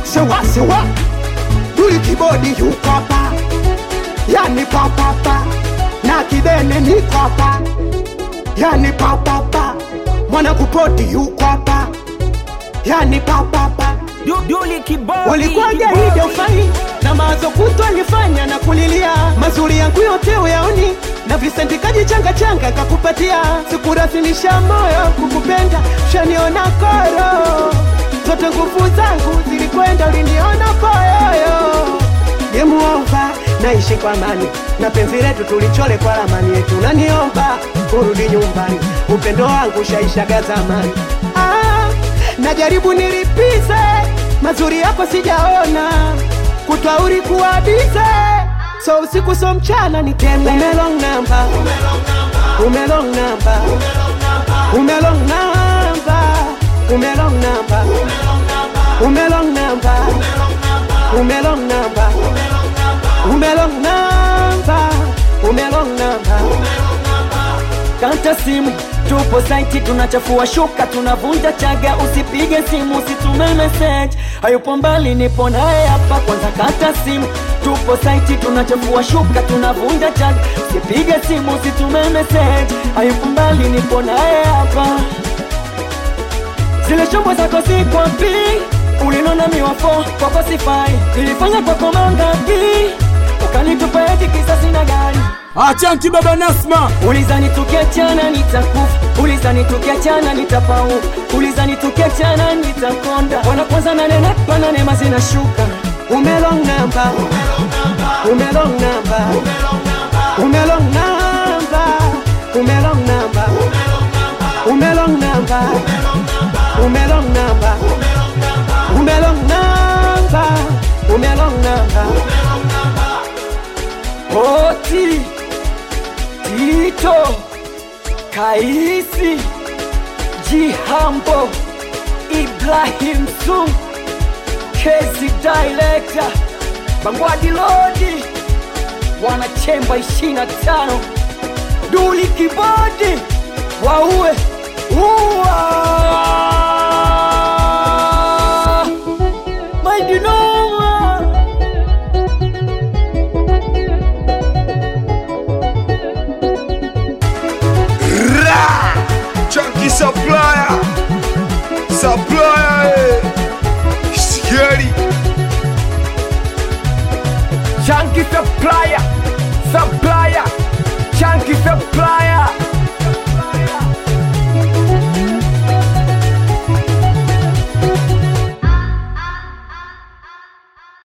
sewa sewa duli kibodi yuko hapa yani papapa na kidene niko hapa yani papapa mwana kupoti yuko hapa yani papapa Du- Duli kibodi Ulikuwaje kibodi. hivyo fai na mawazo kutwa alifanya na kulilia mazuri yangu yote uyaoni na visenti kajichanga changa kakupatia sikurasilisha moyo kukupenda shaniona koro zote nguvu zangu zilikwenda uliniona poyoyo yemuomba naishi kwa amani na penzi letu tulichole kwa ramani yetu naniomba urudi nyumbani upendo wangu shaishaga zamani ah, najaribu nilipize mazuri yako sijaona kutwauri kuwabize so usiku so mchana niteme umelong namba umelong namba umelong namba umelong namba umelong namba umelong namba umelong namba umelong namba kata simu tupo saiti tunachafua shuka tunavunja chaga usipige simu usitume message hayupo mbali nipo naye hapa kwanza kata simu tupo saiti tunachafua shuka tunavunja chaga usipige simu usitume message hayupo mbali nipo naye hapa zile chombo zako sikwapi ulinona miwafo kwako sifai nilifanya kwako mangapi ukanitupa eti kisasi na gari Achanki baba Nasma, ulizani tukiachana nitakufa ulizani tukiachana nitapau ulizani tukiachana nitakonda wana kwanza nanena pananema zinashuka umelong namba umelong namba umelong namba umelong namba umelong namba umelong namba umelong namba umelong namba oti tito kaisi jihambo ibrahim sum kezi director bangwadi lodi wanachemba ishina tano duli kibodi waue uwa